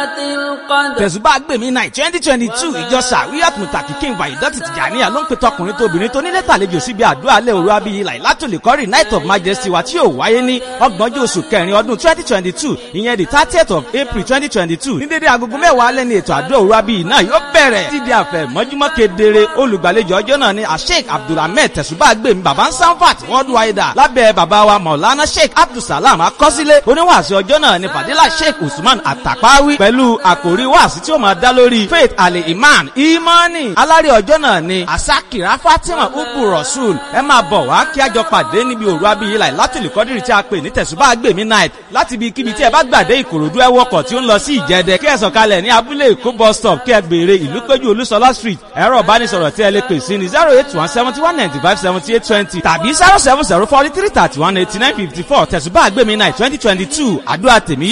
القدر tẹ̀sùbá gbèmí náà twenty twenty two ìjọ sàríyàt mùtàkì kí n wà ìdọ́tì tìjànìyà ló ń pe tọkùnrin tóbìnrin tó nílé tàlejò síbi àdúrà alẹ́ òru abiyì láìlátòlè kọ́rì night of majesty wa tí yóò wáyé ní ọgbọ̀njọ́ oṣù kẹrin ọdún twenty twenty two ìyẹn the thirtieth of april twenty twenty two ní dédé agogo mẹ́wàá alẹ́ ní ètò àdúrà òru abiyì náà yóò bẹ̀rẹ̀ títí àfẹ́ mọ́júmọ́ kedere olùgbàlejò ọjọ́ náà ni asheik abdulhamid tẹ̀sùbá gbèmí baba sanfat worldwide lábẹ́ baba wa maulana sheik abdulsalam akọ́sílẹ̀ oníwàásù ọjọ́ náà ni fadila sheik usman atapawi pẹ̀lú àkòrí wàásù tí ó máa dá lórí faith ali iman imani alárè ọjọ́ náà ni asakira fatima ubu rasul ẹ máa bọ̀ wá kí a jọ pàdé níbi òru abiyí láì látìlú kọ́dírì tí a pè ní tẹ̀sùbá gbèmí night láti ibi kíbi tí ẹ bá gbàdé ìkòròdú ẹ wọkọ̀ tí ó ń lọ sí ìjẹ́dẹ kí ẹ sọ̀kalẹ̀ ní abúlé èkó bus stop kí ẹ béèrè ìlú péjú olúṣọlá street ẹ̀rọ ìbánisọ̀rọ̀ tí ẹ lè pè sí ni zero eight one seventy one ninety five seventy eight twenty tàbí zero seven zero forty three thirty one eighty nine fifty four tẹ̀sùbá gbèmí night twenty twenty two àdúrà tèmi